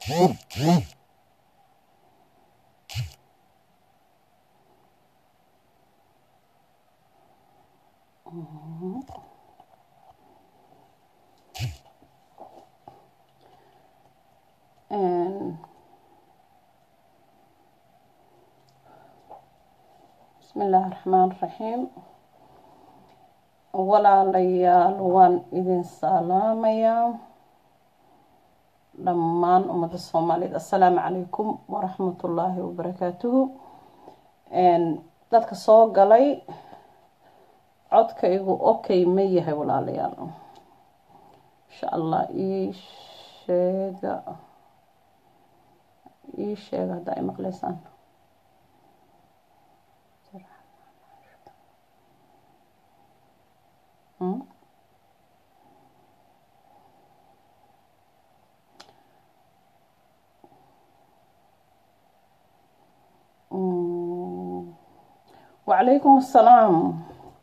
bismi illaahi raxmaan raxiim walaalayaal waan idin salaamayaa dhammaan ummadda soomaaliyeed assalaamu calaykum waraxmatullaahi wabarakaatuhu dadka soo galay codkaygu okay ma yahay walaalayaal insha allah ii sheega ii sheega haddaa ay maqleysaan wacalaykum assalaam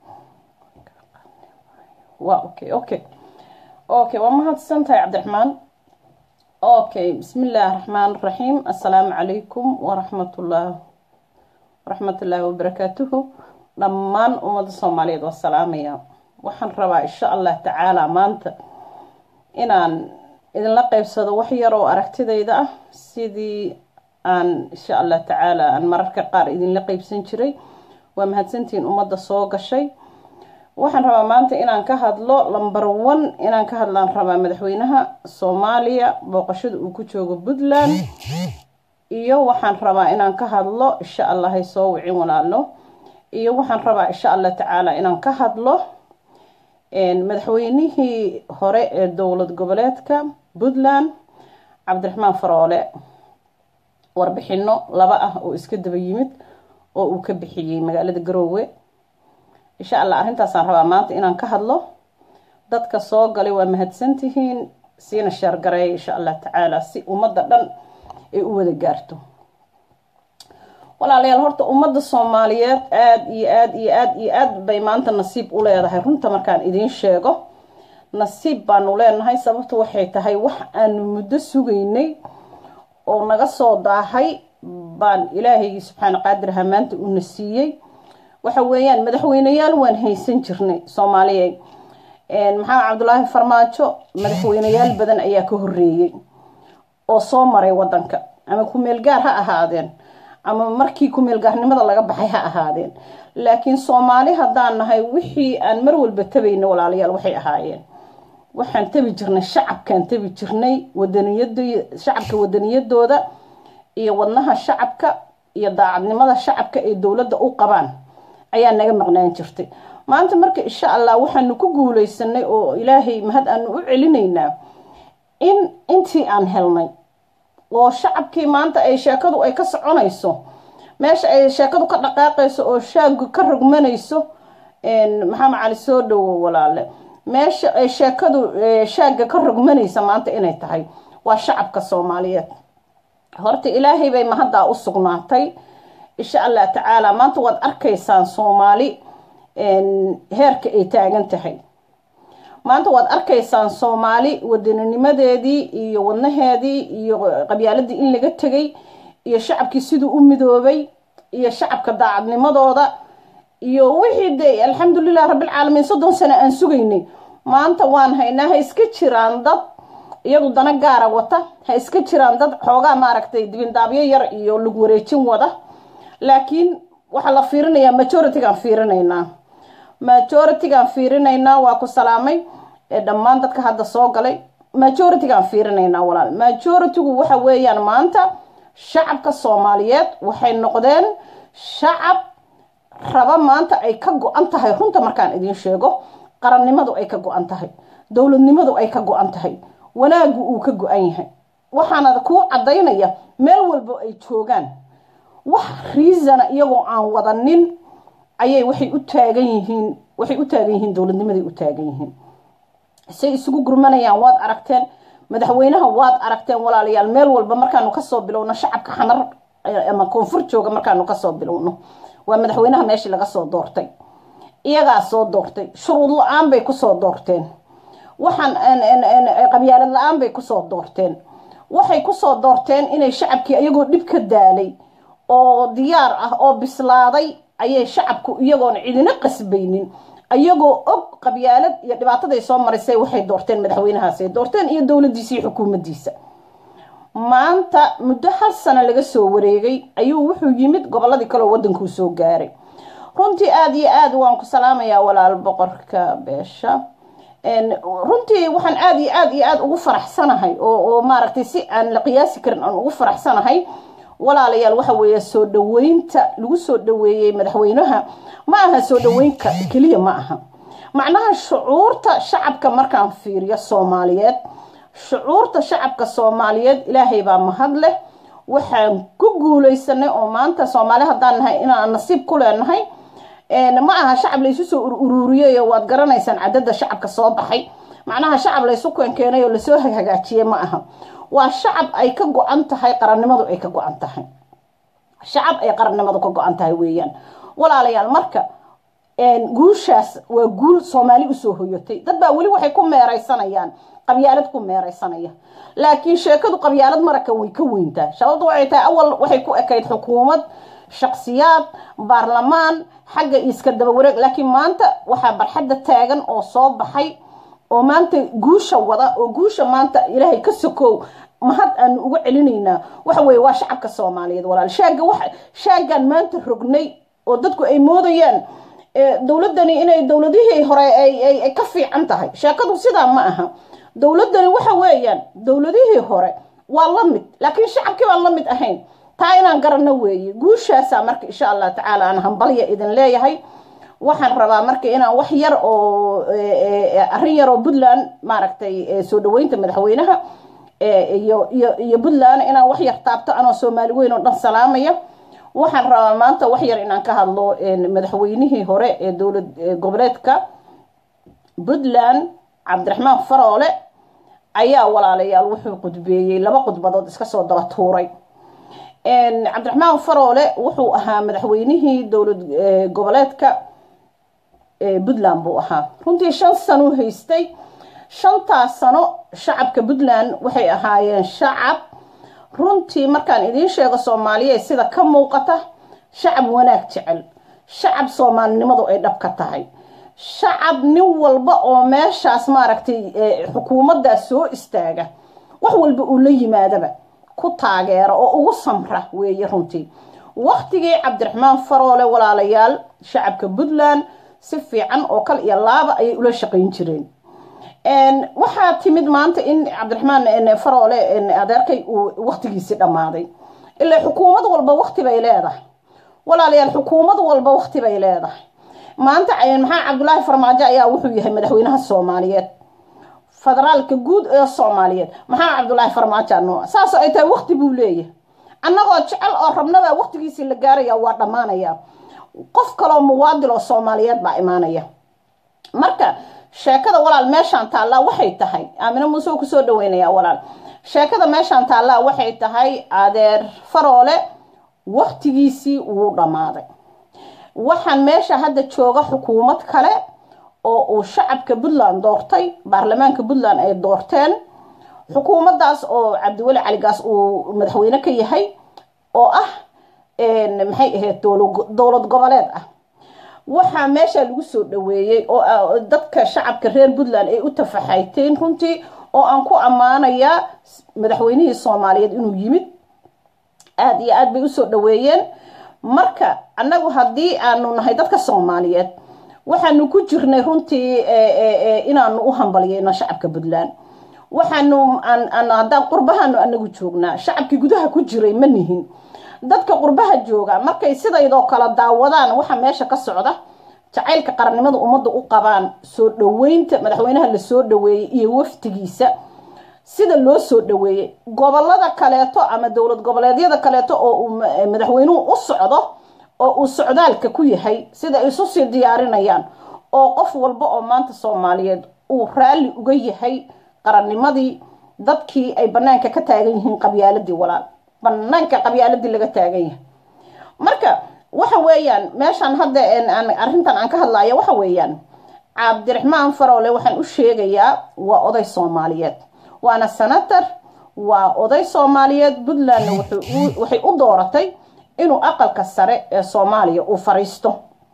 wa okay okay okay waa mahadsan tahay cabdiraxmaan okay bismi illaahi raxmaan raxiim assalaamu calaykum waraxmatullah waraxmatullaahi wabarakaatuhu dhammaan ummadda soomaaliyeed waa salaamaya waxaan rabaa insha allah tacaala maanta inaan idinla qeybsado wax yar oo aragtidayda ah sidii aan insha allah tacaala aan mararka qaar idinla qeybsan jiray waa mahadsantihiin ummadda soo gashay waxaan rabaa maanta inaan ka hadlo lumber one inaan ka hadlaan rabaa madaxweynaha soomaaliya booqashada uu ku joogo puntland iyo waxaan rabaa inaan ka hadlo insha allah hay soo wicin walaalo iyo waxaan rabaa insha allah tacaala inaan ka hadlo madaxweynihii hore ee dowlad goboleedka puntland cabdiraxmaan faroole warbixino laba ah oo iska daba yimid oo uu ka bixiyey magaalada garoowe insha allah arrintaasaan rabaa maanta inaan ka hadlo dadka soo galay waa mahadsantihiin siina sheergareeya insha allah tacaala si ummadda dhan ay u wada gaarto walaalayaal horta ummadda soomaaliyeed aada iyo aada iyo aada iyo aad bay maanta nasiib u leedahay runta markaan idiin sheego nasiib baanu leenahay sababtu waxay tahay wax aanu muddo sugaynay oo naga soo daahay baan ilaahaygi subxaana qaadir ahaa maanta una siiyey waxa weeyaan madaxweyneyaal waan haysan jirnay soomaaliyeed maxamed cabdulaahi farmaajo madaxweyneyaal badan ayaa ka horeeyey oo soo maray wadanka ama kumeel gaar ha ahaadeen ama markii kumeel gaarnimada laga baxay ha ahaadeen laakiin soomaali haddaan nahay wixii aan mar walba tabayna walaalayaal waxay ahaayeen waxaan tabi jirnay shacabkaan tabi jirnay wadaniyad shacabka wadaniyadooda iyo wadnaha shacabka iyo daacadnimada shacabka ay dowladda u qabaan ayaa naga maqnaan jirtay maanta marka insha allah waxaanu ku guuleysanay oo ilaahay mahad aanu u celinaynaa in intii aan helnay oo shacabkii maanta ay sheekadu ay ka soconayso meesha ay sheekadu ka dhaqaaqayso oo shaagu ka rogmanayso maxamed cali soo dhowo walaale meesha ay sheekadu shaagga ka rogmanaysa maanta inay tahay waa shacabka soomaaliyeed horta ilaahay bay mahaddaa u sugnaatay insha allah tacaala maanta waad arkaysaan soomaali heerka ay taagan tahay maanta waad arkaysaan soomaali wadaninimadeedii iyo wadnaheedii iyo qabyaaladii in laga tegay iyo shacabkii siduu u midoobay iyo shacabka daacadnimadooda iyo wixii de alxamdulilah rabbilcaalamiin soddon sano aan sugaynay maanta waan haynaa ha iska jiraan dad iyagu dana gaara wata ha iska jiraan dad xoogaa maaragtay dibindaabyo yar iyo lug wareejin wada laakiin waxaa la fiirinayaa majoritygaan fiirinaynaa majoritygaan fiirinaynaa waa ku salaamay dhammaan dadka hadda soo galay majoritygaan fiirinaynaa walaal majoritygu waxa weeyaan maanta shacabka soomaaliyeed waxay noqdeen shacab raba maanta ay ka go-an tahay runta markaan idiin sheego qarannimadu ay ka go-an tahay dowladnimadu ay ka go-an tahay wanaagu uu ka go-an yahay waxaana kuu cadaynaya meel walbo ay joogaan wax riisana iyagoo aan wadanin ayay waxay u taagan yihiin waxay u taagan yihiin dowladnimaday u taagan yihiin say isugu gurmanayaan waad aragteen madaxweynaha waad aragteen walaalayaal meel walba markaanu kasoo bilowno shacabka xanar ama koonfur jooga markaanu kasoo bilowno waa madaxweynaha meeshii laga soo doortay iyagaa soo doortay shuruud la-aan bay kusoo doorteen waxaan qabyaalad la-aan bay kusoo doorteen waxay kusoo doorteen inay shacabkii iyagoo dhib ka daalay oo diyaar ah oo bislaaday ayay shacabku iyagoona cidina qasbaynin ayagoo og qabyaalad iyo dhibaataday soo marisay waxay doorteen madaxweynahaasay doorteen iyo dowladiisa iyo xukuumaddiisa maanta muddo hal sano laga soo wareegay ayuu wuxuu yimid gobolladii kaleo waddankuu soo gaaray runtii aada iyo aada waan ku salaamayaa walaal boqorka beesha runtii waxaan aada iyo aada iyo aada ugu faraxsanahay oo oo maaragtay si aan la qiyaasi karin aan ugu faraxsanahay walaalayaal waxa weeye soo dhaweynta lagu soo dhaweeyey madaxweynaha ma aha soo dhaweynka keliya ma aha macnaha shucuurta shacabka markaan fiiriyo soomaaliyeed shucuurta shacabka soomaaliyeed ilaahay baa mahad leh waxaan ku guuleysanay oo maanta soomaali haddaan nahay inaan nasiib ku leenahay ma aha shacab laysu soo uruuriyey waad garanaysaan cadada shacabka soo baxay macnaha shacab laysu keenkeenay oo lasoo hagaajiyey ma aha waa shacab ay ka go-an tahay qarannimadu ay ka go-an tahay shacab ay qarannimadu ka go-an tahay weeyaan walaalayaal marka guushaas waa guul soomaali usoo hoyatay dad baa weli waxay ku meeraysanayaan qabyaalad ku meeraysanaya laakiin sheekadu qabyaalad maraka way ka weyntaa sababtu waxay tahay awal waxay ku ekayd xukuumad shaksiyaad baarlamaan xagga iska daba wareeg laakiin maanta waxaa barxadda taagan oo soo baxay oo maanta guusha wada oo guusha maanta ilaahay ka sokow mahad aanu uga celinaynaa waxa weeye waa shacabka soomaaliyeed walaal shaaga wax shaagaan maanta rognay oo dadku ay moodayaan dowladani inay dowladihii hore ay ka fiican tahay sheekadu sidaa ma aha dowladani waxa weeyaan dowladihii hore waa la mid laakiin shacabkii baan la mid ahayn taa inaan garanno weeye guushaasaa marka insha allah tacaala aan hambalya idin leeyahay waxaan rabaa marka inaan wax yar oo arrin yar oo puntland maaragtay soo dhaweynta madaxweynaha iyo iyo iyo puntland inaan wax yar taabto anoo soomaali weyn oo dhan salaamaya waxaan rabaa maanta wax yar inaan ka hadlo madaxweynihii hore ee dowlad goboleedka puntland cabdiraxmaan faroole ayaa walaalayaal wuxuu qudbeeyey laba khudbadood iska soo daba tuuray cabdiraxmaan faroole wuxuu ahaa madaxweynihii dowlad goboleedka puntland buu ahaa runtii shan sano haystay shantaas sano shacabka puntland waxay ahaayeen shacab runtii markaan idiin sheego soomaaliyeed sida ka muuqata shacab wanaag jecel shacab soomaalinimadu ay dhab ka tahay shacab nin walba oo meeshaas maaragtay xukuumaddaas soo istaaga wax walba uu la yimaadaba ku taageera oo ugu samra weeye runtii waktigii cabdiraxmaan faroole walaalayaal shacabka puntland si fiican oo kal iyo laaba ayay ula shaqayn jireen waxaa timid maanta in cabdiraxmaan faroole adeerkay uu waktigiisii dhammaaday ilaa xukuumad walba wakti bay leedahay walaalayaal xukuumad walba wakti bay leedahay maanta maxaa cabdulaahi farmaajo ayaa wuxuu yahay madaxweynaha soomaaliyeed federaalka guud ee soomaaliyeed maxaa cabdulaahi farmaajo nooca saasoo ay tahay wakti buu leeyahay annagoo jecel oo rabnabaa waktigiisii la gaaraya waa dhammaanaya qof kaloo muwaadil oo soomaaliyeed baa imaanaya marka sheekada walaal meeshaan taallaa waxay tahay aamino muuse uu kusoo dhaweynaya walaal sheekada meeshaan taallaa waxay tahay adeer faroole waktigiisii wuu dhammaaday waxaan meesha hadda jooga xukuumad kale oo uu shacabka puntland doortay baarlamaanka puntland ay doorteen xukuumaddaas oo cabdiweli caligaas uu madaxweyne ka yahay oo ah maxay ahayd dowlad goboleed ah waxaa meesha lagu soo dhaweeyey oo dadka shacabka reer puntland ay u tafaxayteen runtii oo aan ku ammaanayaa madaxweynihii soomaaliyeed inuu yimid aada iyo aad bay usoo dhaweeyeen marka annagu haddii aanu nahay dadka soomaaliyeed waxaanu ku jirnay runtii inaanu u hambalyeyno shacabka puntland waxaanu haddaan qurbahaanu anagu joognaa shacabkii gudaha ku jiray ma nihin dadka qurbaha jooga markay sidaydoo kale daawadaan waxa meesha ka socda jacaylka qarannimada ummadda u qabaan soo dhaweynta madaxweynaha lasoo dhaweeyey iyo waftigiisa sida loo soo dhaweeyey gobolada kaleeto ama dowlad goboleedyada kaleeto oo uu madaxweynuhu u socdo oo uu socdaalka ku yahay sida ay isu sii diyaarinayaan oo qof walba oo maanta soomaaliyeed uu raalli uga yahay qarannimadii dadkii ay banaanka ka taagan yihiin qabyaaladii walaal banaanka qabyaaladii laga taagan yahay marka waxa weeyaan meeshaan hadda arrintan aan ka hadlaya waxa weeyaan cabdiraxmaan faroole waxaan u sheegayaa waa oday soomaaliyeed waana senator waa oday soomaaliyeed puntlandna waxay u dooratay inuu aqalka sare ee soomaaliya uu fariisto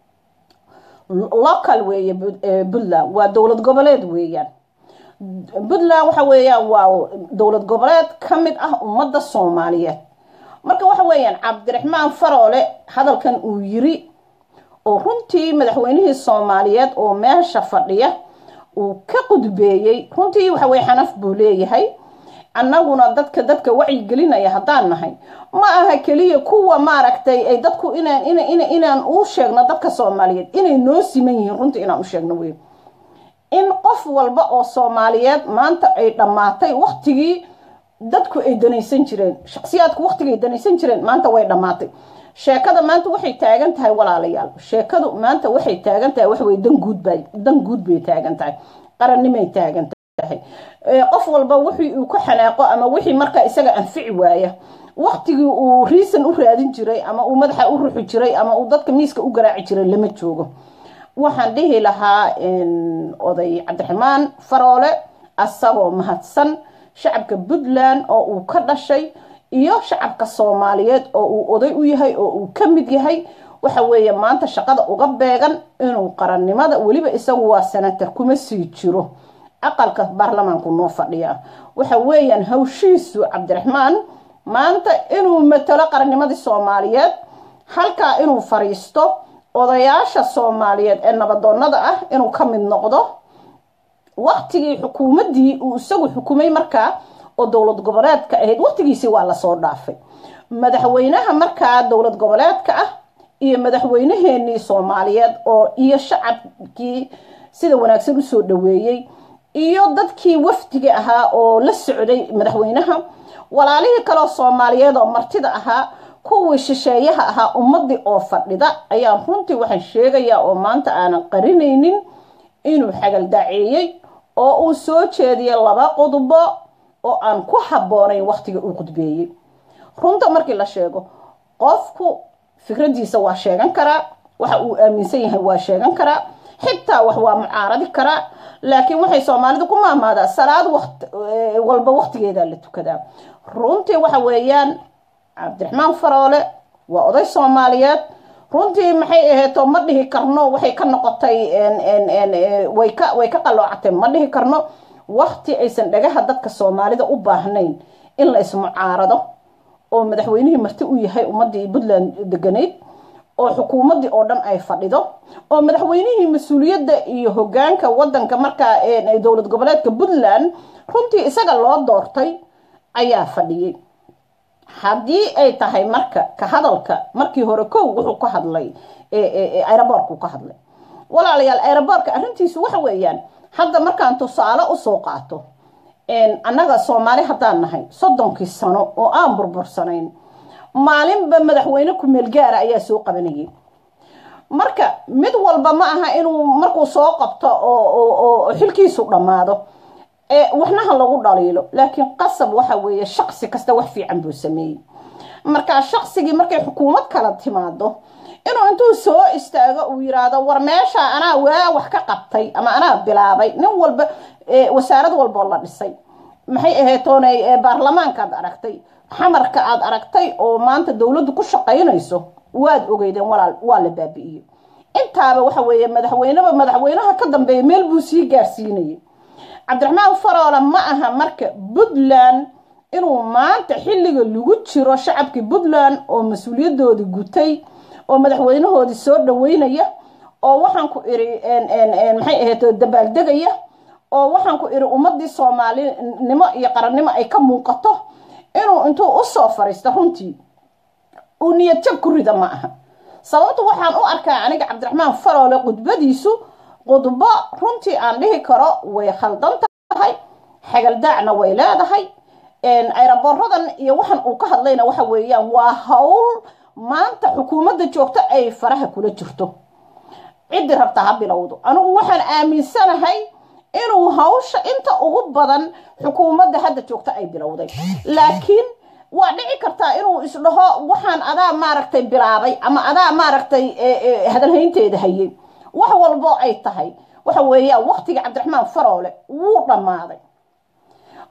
local weeye puntland waa dowlad goboleed weeyaan puntland waxa weeyaan waa dowlad goboleed ka mid ah ummadda soomaaliyeed marka waxa weeyaan cabdiraxmaan faroole hadalkan uu yiri oo runtii madaxweynihii soomaaliyeed oo meesha fadhiya uu ka qudbeeyey runtii waxa weye xanaf buu leeyahay annaguna dadka dadka wacyigelinaya haddaan nahay ma aha keliya kuwa maaragtay ay dadku inaan inaan u sheegno dadka soomaaliyeed inay noo siman yihiin runtii inaan u sheegno wey in qof walba oo soomaaliyeed maanta ay dhammaatay waktigii dadku ay danaysan jireen shaksiyaadku waktigay danaysan jireen maanta way dhammaatay sheekada maanta waxay taagan tahay walaalayaal sheekadu maanta waxay taagan tahay waxaweye dan guudba dan guud bay taagan tahay qarannimay taagan tahay qof walba wixii uu ka xanaaqo ama wixii markaa isaga anfici waaya waktigii uu riisan u raadin jiray ama uu madaxa u ruxi jiray ama uu dadka miiska u garaaci jiray lama joogo waxaan dhihi lahaa oday cabdiraxmaan faroole asagoo mahadsan shacabka puntland oo uu ka dhashay iyo shacabka soomaaliyeed oo uu oday u yahay oo uu ka mid yahay waxa weeye maanta shaqada uga beegan inuu qarannimada weliba isagu waa senator kuma sii jiro aqalka baarlamaanku noo fadhiyaa waxa weeyaan hawshiisu cabdiraxmaan maanta inuu matalo qarannimadii soomaaliyeed halkaa inuu fariisto odayaasha soomaaliyeed ee nabadoonnada ah inuu ka mid noqdo waktigii xukuumaddii uu isagu xukumay markaa oo dowlad goboleedka ahayd waktigiisii waa lasoo dhaafay madaxweynaha markaa dowlad goboleedka ah iyo madaxweynaheenii soomaaliyeed oo iyo shacabkii sida wanaagsan usoo dhaweeyey iyo dadkii wafdiga ahaa oo la socday madaxweynaha walaalihii kaleoo soomaaliyeed oo martida ahaa kuwii shisheeyaha ahaa ummadii oo fadhida ayaan runtii waxaan sheegayaa oo maanta aanan qarinaynin inuu xagaldaaceeyey oo uu soo jeediyay laba qodbo oo aan ku habboonayn wakhtiga uu qudbeeyey runta markii la sheego qofku fikradiisa waa sheegan karaa waxa uu aaminsan yahay waa sheegan karaa xitaa wax waa mucaaradi karaa laakiin waxay soomaalidu ku maamaadaa salaad walba waktigeedaa la tukadaa runtii waxa weeyaan cabdiraxmaan faroole waa oday soomaaliyeed runtii maxay aheeto ma dhihi karno waxay ka noqotay way ka way ka qaloocatay ma dhihi karno wakti aysan dhagaha dadka soomaalida u baahnayn in la ismucaarado oo madaxweynihii marti u yahay ummadii puntland deganayd oo xukuumaddii oo dhan ay fadhido oo madaxweynihii mas-uuliyadda iyo hogaanka wadanka markaa dowlad goboleedka puntland runtii isaga loo doortay ayaa fadhiyey haddii ay tahay marka ka hadalka markii hore kow wuxuu ka hadlay aeroboorku ka hadlay walaalayaal aeroboorka arrintiisu waxa weeyaan hadda markaan tusaale usoo qaato annaga soomaali haddaan nahay soddonkii sano oo aan burbursanayn maalinba madaxweyne ku-meel gaara ayaa soo qabanayay marka mid walba ma aha inuu markuu soo qabto oo xilkiisu dhammaado waxnaha lagu dhaliilo laakiin qasab waxa weeye shaqsi kasta wax fiican buu sameeyey markaa shaqsigii markay xukuumad kala timaado inuu intuu soo istaago uu yiraahdo war meesha anaa waa wax ka qabtay ama anaa bilaabay nin walba wasaarad walboo la dhisay maxay aheetoonay baarlamaankaad aragtay xamarka aad aragtay oo maanta dowladdu ku shaqaynayso waad ogeydeen walaal waa la baabi'iyey intaaba waxa weeye madaxweyneba madaxweynaha ka dambeeya meel buu sii gaarsiinayay cabdiraxmaan faroole ma aha marka puntland inuu maanta xilliga lagu jiro shacabkii puntland oo mas-uuliyadoodii gutay oo madaxweynahoodii soo dhaweynaya oo waxaan ku iri maxay ahayd dabaaldegaya oo waxaan ku iri ummadii soomaalinimo iyo qarannimo ay ka muuqato inuu intuu usoo fariisto runtii uu niyad jab ku rida ma aha sababtu waxaan u arkaa aniga cabdiraxmaan faroole khudbadiisu khudbo runtii aan dhihi karo way khaldan tahay xagaldaacna way leedahay aeroboradan iyo waxan uu ka hadlayna waxa weeyaan waa hawl maanta xukuumadda joogto ay faraha kula jirto ciddii rabta ha bilowdo anigu waxaan aaminsanahay inuu hawsha inta ugu badan xukuumadda hadda joogto ay bilowday laakiin waa dhici kartaa inuu isdhaho waxaan adaa maaragtay bilaabay ama adaa maaragtay hadalhaynteeda hayay wax walbo ay tahay waxa weeyaan waktiga cabdiraxmaan faroole wuu dhammaaday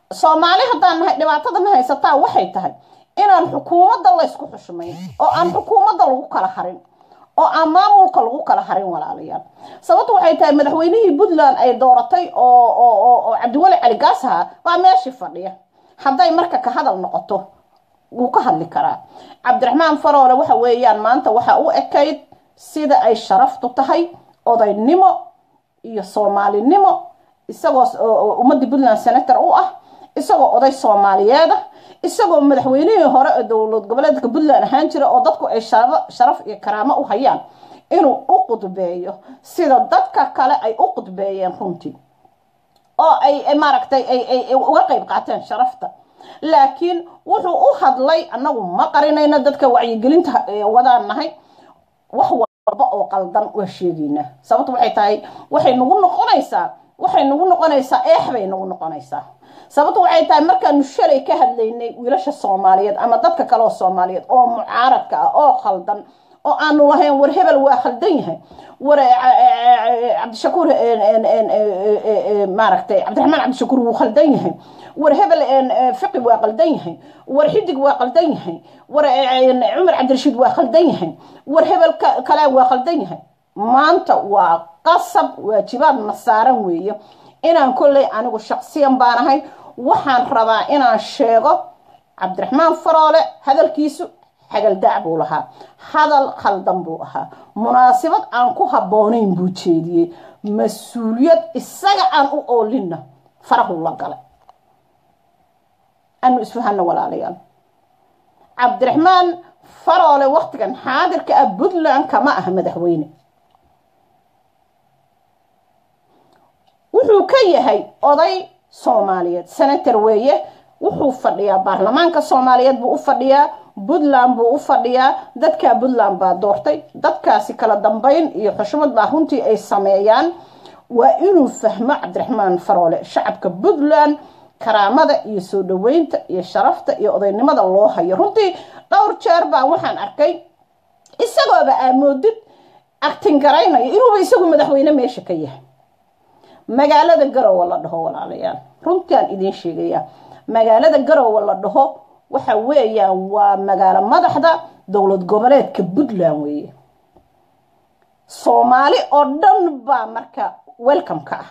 soomaali haddaan nahay dhibaatadana haysataa waxay tahay inaan xukuumadda laysku xushmayn oo aan xukuumadda lagu kala harin oo aan maamulka lagu kala harin walaalayaal sababtu waxay tahay madaxweynihii puntland ay dooratay oo cabdiweli cali gaas ahaa baa meeshii fadhiya hadday marka ka hadal noqoto wuu ka hadli karaa cabdiraxmaan faroole waxa weeyaan maanta waxa u ekayd sida ay sharaftu tahay odaynimo iyo soomaalinimo isagoo ummadii puntland senator u ah isagoo oday soomaaliyeed ah isagoo madaxweynihii hore ee dowlad goboleedka puntland ahaan jira oo dadku ay sharaf iyo karaamo u hayaan inuu u qudbeeyo sida dadka kale ay u qudbeeyeen runtii oo ay maaragtay ay uga qeyb qaateen sharafta laakiin wuxuu u hadlay annagu ma qarinayno dadka wacyigelinta wadaan nahay wax walba oo qaldan waa sheegaynaa sababtu waxay tahay waxay nagu noqonaysaa waxay nagu noqonaysaa eex bay nagu noqonaysaa sababtu waxay tahay markaanu shalay ka hadlaynay wiilasha soomaaliyeed ama dadka kale oo soomaaliyeed oo mucaaradka ah oo khaldan oo aanu lahayn war hebel waa khaldan yahay war cabdishakuur maaragtay cabdiraxmaan cabdishakuur wuu khaldan yahay war hebel fiqi waa qaldan yahay war xidig waa qaldan yahay war cumar cabdirashiid waa khaldan yahay war hebel kale waa khaldan yahay maanta waa qasab waajibaadna saaran weeye inaan kolley anigu shaqsiyan baanahay waxaan rabaa inaan sheego cabdiraxmaan faroole hadalkiisu xagaldaac buu lahaa hadal khaldan buu ahaa munaasabad aan ku habboonayn buu jeediyey mas-uuliyad isaga aan u oolinna farahu la galay anu isfahano walaalayaal cabdiraxmaan faroole waktigan xaadirka ah puntland kama aha madaxweyne wuxuu ka yahay oday soomaaliyeed senator weeye wuxuu fadhiyaa baarlamaanka soomaaliyeed buu u fadhiyaa puntland buu u fadhiyaa dadkaa puntland baa doortay dadkaasi kala dambeyn iyo xushmad baa runtii ay sameeyaan waa inuu fahmo cabdiraxmaan faroole shacabka puntland karaamada iyo soo dhaweynta iyo sharafta iyo odaynimada loo hayo runtii dhowr jeer baa waxaan arkay isagooba aamoodid agtingaraynaya inuuba isagu madaxweyne meesha ka yahay magaalada garowe la dhaho walaalayaal runtaan idiin sheegaya magaalada garowe la dhaho waxa weeyaan waa magaalo madaxda dowlad goboleedka puntland weeye soomaali oo dhan baa marka welcome ka ah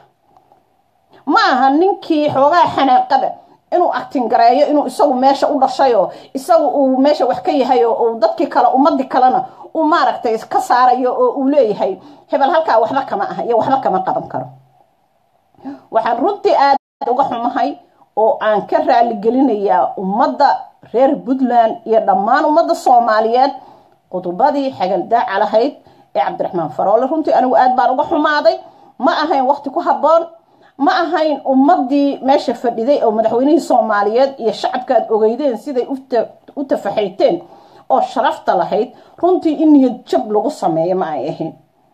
ma aha ninkii xoogaa xanaaqada inuu actingareeyo inuu isagu meesha u dhashayoo isagu uu meesha wax ka yahay oo uu dadkii kale ummadii kalena uu maaragtay ka saarayo oo uu leeyahay hebel halkaa waxba kama ah iyo waxba kama qaban karo waxaan runtii aad uga xumahay oo aan ka raaligelinayaa ummadda reer puntland iyo dhammaan ummadda soomaaliyeed qodobadii xagaldaaca lahayd ee cabdiraxmaan faroole runtii anigu aad baan uga xumaaday ma ahayn waqti ku habboon ma ahayn ummadii meesha fadhiday oo madaxweynihii soomaaliyeed iyo shacabkaad ogeydeen siday u tafaxayteen oo sharafta lahayd runtii in niyad jab lagu sameeyo ma ay ahayn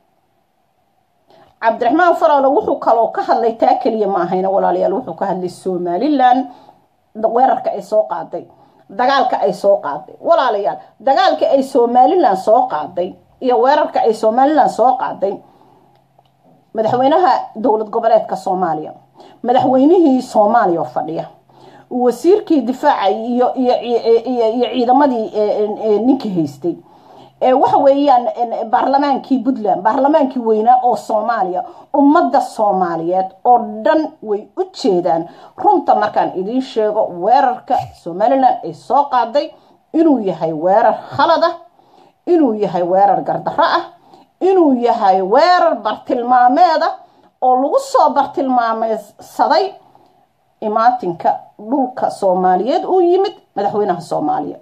cabdiraxmaan faroole wuxuu kaloo ka hadlay taa keliya ma ahayna walaalayaal wuxuu ka hadlay somalilan weerarka ay soo qaaday dagaalka ay soo qaaday walaalayaal dagaalka ay somalilan soo qaaday iyo weerarka ay somalilan soo qaaday madaxweynaha dowlad goboleedka soomaaliya madaxweynihii soomaaliya oo fadhiya wasiirkii difaaca iyo iyo ciidamadii ninkii haystay waxa weeyaan baarlamaankii puntland baarlamaankii weynaa oo soomaaliya ummadda soomaaliyeed oo dhan way u jeedaan runta markaan idiin sheego weerarka somalilan ay soo qaaday inuu yahay weerar khalad ah inuu yahay weerar gardarro ah inuu yahay weerar bartilmaameed ah oo lagu soo bartilmaameysaday imaatinka dhulka soomaaliyeed uu yimid madaxweynaha soomaaliya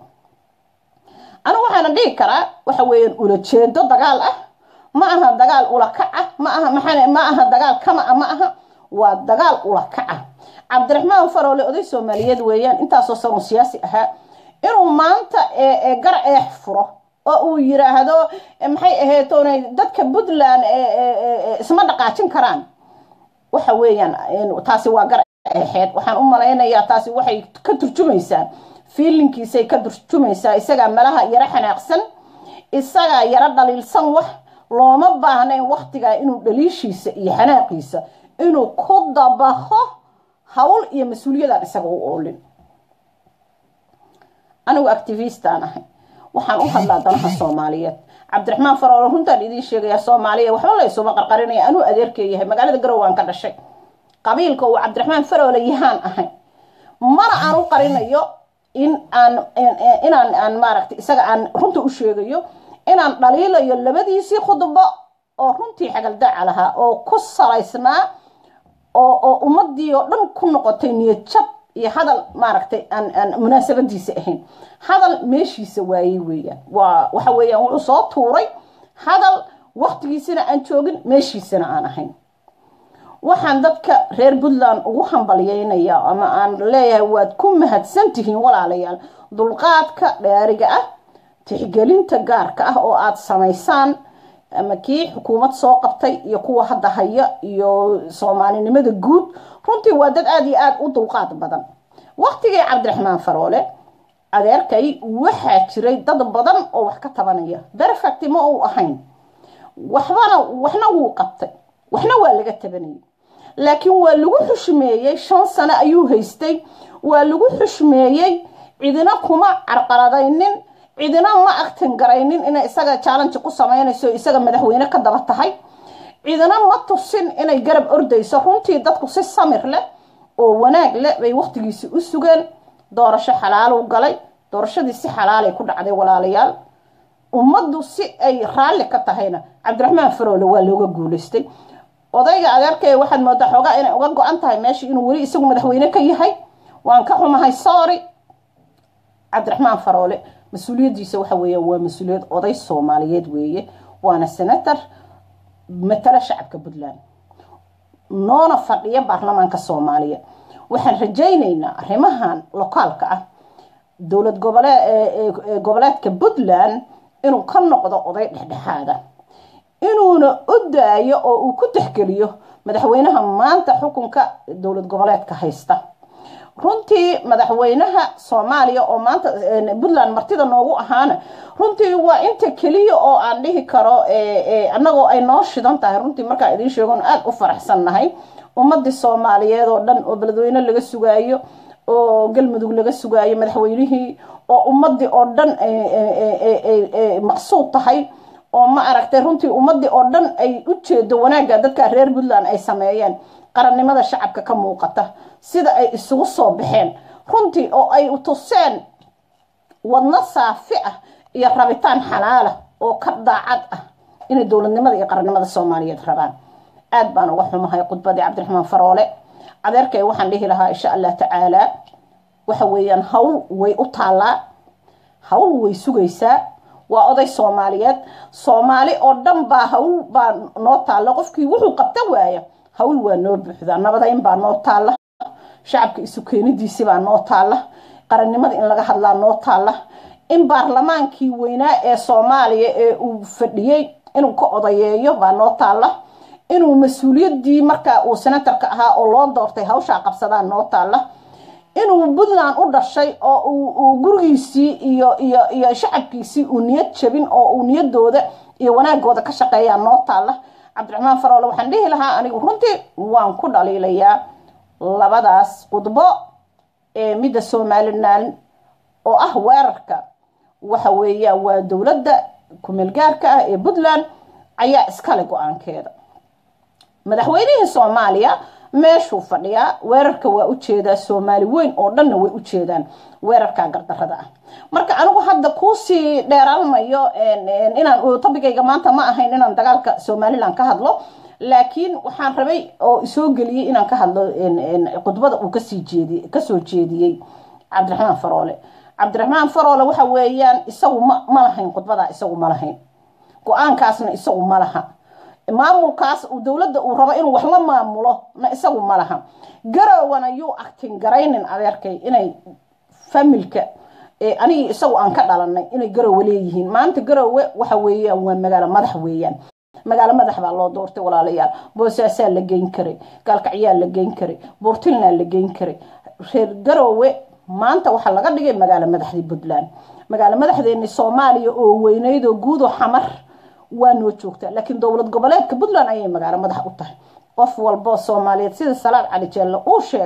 anigu waxaana dhihi karaa waxa weeyaan ulajeedo dagaal ah ma aha dagaal ulakac ah ma aha maxaa ma aha dagaal kama ah ma aha waa dagaal ulakac ah cabdiraxmaan faroole oday soomaaliyeed weeyaan intaasoo sanoo siyaasi ahaa inuu maanta gar eex furo oo uu yiraahdo maxay ahayd oonay dadka puntland isma dhaqaajin karaan waxa weeyaan taasi waa gar eexeed waxaan u malaynayaa taasi waxay ka turjumaysaa fiilinkiisay ka turjumaysaa isagaa malaha yaro xanaaqsan isagaa yaro dhaliilsan wax looma baahnayn waktigaa inuu dhaliishiisa iyo xanaaqiisa inuu ku dabaqo hawl iyo mas-uuliyadaan isaga u oolin anigu activistaan ahay waxaan u hadlaa danaha soomaaliyeed cabdiraxmaan faroole runtaan idiin sheegaya soomaaliya waxba la isuba qarqarinaya anuu adeerkee yahay magaalada garowaan ka dhashay qabiilka uu cabdiraxmaan faroole yahaan ahay mana aan u qarinayo in aan inaan aan maaragtay isaga aan runta u sheegayo inaan dhaliilayo labadiisii khudbo oo runtii xagaldaaca lahaa oo ku salaysnaa oo oo ummadii oo dhan ku noqotay niyad jab iyo hadal maaragtay aan aan munaasabadiisa ahayn hadal meeshiisa waayey weeyaan waa waxa weeyaan wuxuu soo tuuray hadal waktigiisina aan joogin meeshiisana aan ahayn waxaan dadka reer puntland ugu hambalyeynaya ama aan leeyahay waad ku mahadsantihiin walaalayaal dulqaadka dheeriga ah tixgelinta gaarka ah oo aada samaysaan ama kii xukuumad soo qabtay iyo kuwa hadda haya iyo soomaalinimada guud runtii waa dad aada iyo aada u dulqaad badan waktigii cabdiraxmaan faroole adeerkay waxaa jiray dad badan oo wax ka tabanaya berfecti ma uu ahayn waxbana waxna wuu qabtay waxna waa laga tabanayay laakiin waa lagu xushmeeyey shan sano ayuu haystay waa lagu xushmeeyey cidina kuma carqaladaynin cidina ma aktin garaynin inay isaga challenge ku samaynayso isaga madaxweyne ka daba tahay cidina ma tusin inay garab ordayso runtii dadku si samir leh oo wanaag leh bay waktigiisi u sugeen doorasho xalaalu galay doorashadii si xalaalay ku dhacday walaalayaal ummaddu si ay raalli ka tahayna cabdiraxmaan faroole waa looga guulaystay odayga adeerkay waxaad moodaa xoogaa inay uga go-an tahay meesha inuu weli isagu madaxweyne ka yahay waan ka xumahay sorry cabdiraxmaan faroole mas-uuliyaddiisa waxa weeye waa mas-uuliyad oday soomaaliyeed weeye waana senator matala shacabka puntland noona fadhiya baarlamaanka soomaaliya waxaan rajaynaynaa arrimahan lokaalka ah dowlad gobolee goboleedka puntland inuu ka noqdo oday dhexdhexaada inuuna u daayo oo uu ku tixgeliyo madaxweynaha maanta xukunka dowlad goboleedka haysta runtii madaxweynaha soomaaliya oo maanta puntland martida noogu ahaana runtii waa inta keliya oo aan dhihi karo annagoo ay noo shidan tahay runtii markaa idiin sheegon aada u faraxsan nahay ummadii soomaaliyeed oo dhan oo beledweyne laga sugaayo oo galmudug laga sugaayo madaxweynihii oo ummadii oo dhan maqsuud tahay oo ma aragtay runtii ummadii oo dhan ay u jeedo wanaagga dadka reer puntland ay sameeyeen qarannimada shacabka ka muuqata sida ay isugu soo baxeen runtii oo ay tuseen wadno saafi ah iyo rabitaan xalaala oo ka daacad ah inay dowladnimada iyo qarannimada soomaaliyeed rabaan aad baan uga xumahay khudbadii cabdiraxmaan faroole adeerkay waxaan dhihi lahaa insha allah tacaalaa waxa weeyaan hawl way u taallaa hawl way sugaysaa waa oday soomaaliyeed soomaali oo dhan baa hawl baa noo taalla qofkii wuxuu qabta waaya hawl waa noo buuxdaa nabadayn baa noo taalla shacabka isu keenidiisi baa noo taalla qarannimada in laga hadlaa noo taalla in baarlamaankii weynaa ee soomaaliya ee uu fadhiyey inuu ka odayeeyo baa noo taalla inuu mas-uuliyaddii markaa uu senatarka ahaa oo loo doortay hawshaa qabsadaa noo taalla inuu puntland u dhashay oo uu gurigiisii iyo iyo iyo shacabkiisii uu niyad jabin oo uu niyadooda iyo wanaagooda ka shaqeeyaa noo taalla cabdiraxmaan faroole waxaan dhihi lahaa anigu runtii waan ku dhaliilayaa labadaas khudbo ee midda somalilan oo ah weerarka waxa weeya waa dowladda kumeelgaarka ah ee puntland ayaa iskale go-aankeeda madaxweynihii soomaaliya meeshuu fadhiyaa weerarka waa ujeedaa soomaali weyn oo dhanna way ujeedaan weerarka gardarada ah marka anigu hadda kuusii dheeraalmayo inaan tabigayga maanta ma ahayn inaan dagaalka somalilan ka hadlo laakiin waxaan rabay oo isoo geliyey inaan ka hadlo khudbada uu kasii jeedi kasoo jeediyey cabdiraxmaan faroole cabdiraxmaan faroole waxa weeyaan isagu ma ma lahayn khudbadaa isagu ma lahayn go-aankaasna isagu ma laha maamulkaas dowladda uu rabo inuu wax la maamulo na isagu ma laha garowana yuu actin garaynin adeerkay inay familka anigii isagu aan ka dhalanay inay garowe leeyihiin maanta garowe waxa weeyaan waa magaalo madax weeyaan magaalo madax baa loo doortay walaalayaal boosaasaa la geyn karay gaalkacyaa la geyn karay buurtilnaa la geyn karay reer garowe maanta waxaa laga dhigay magaalo madaxdii puntland magaalo madaxdeeni soomaaliya oo weyneyd oo guudoo xamar waa noo joogtaa laakiin dowlad goboleedka puntland ayay magaalo madax u tahay qof walboo soomaaliyeed sida salaad cali jeelle uu sheegay